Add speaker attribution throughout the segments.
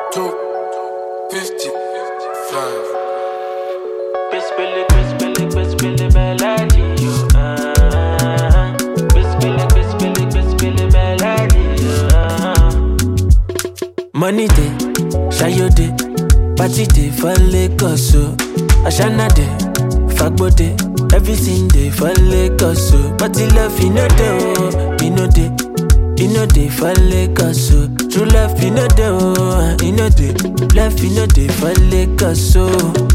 Speaker 1: two, fifty-five.
Speaker 2: Bismillah, bismillah, bismillah, melody, you, uh. Bismillah, bismillah, bismillah, melody, you, uh. Money day, Shayo day, party day for Lagos, so Ashana day, Fagbo day, everything day for Lagos, so Party love, you know day, oh, you know day, you know day for Lagos, so True love, you know day, oh, you know day, love, you know day for Lagos, so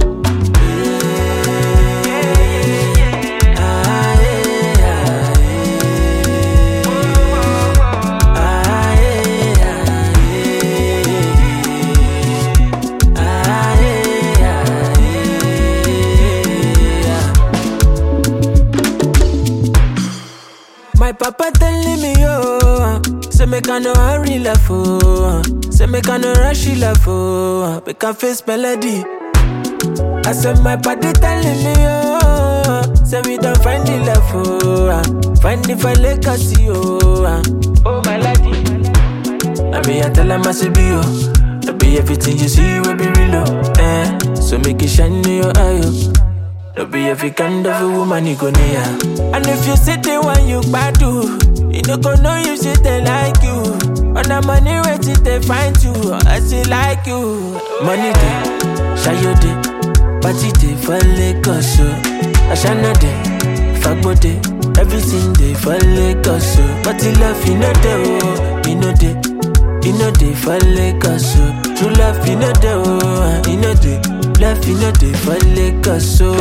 Speaker 2: My papa telling me, oh, say make I no hurry love, oh, say make I no rush love, oh, make I face melody. I said my body telling me, oh, say we don't find the love, oh, find the file legacy, oh, oh my lady. I be I tell them I say be oh, I be everything you see will be real, oh, eh. So make it shine in your eye, oh. No be every kind of a woman you go near. And if you sit there when you badu, you no go know you sit there like you. On the money wait till they find you, I see like you. Money day, shayo day, party day for Lagos, so Ashana day, fagbo day, everything day for Lagos, so Party love you know day, oh, you know day. You know they for Lagos, so True love, you know they, oh, you know they Love, you know they for Lagos, so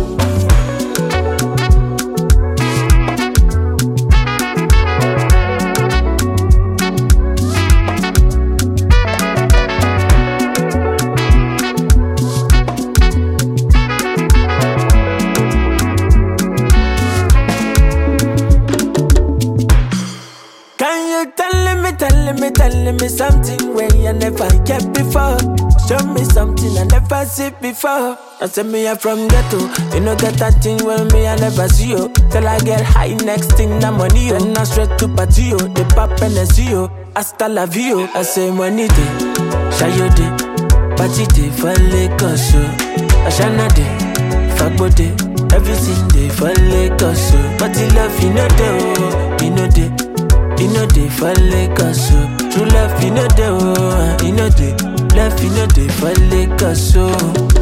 Speaker 2: Can you tell me, tell me, tell me something where you never get before? Show me something I never see before. I say me I'm from ghetto, you know get that thing when me I never see you. Till I get high, next thing na money yo. Then I straight to party yo, the pop and the see yo. Hasta la vie yo. I say money day, shayo day, party day for Lagos yo. Ashana day, fagbo day, everything day for Lagos yo. Party love you know day oh, you know day. You know they for Lagos, so True love, you know they, oh, you know they Love, you know they for Lagos, so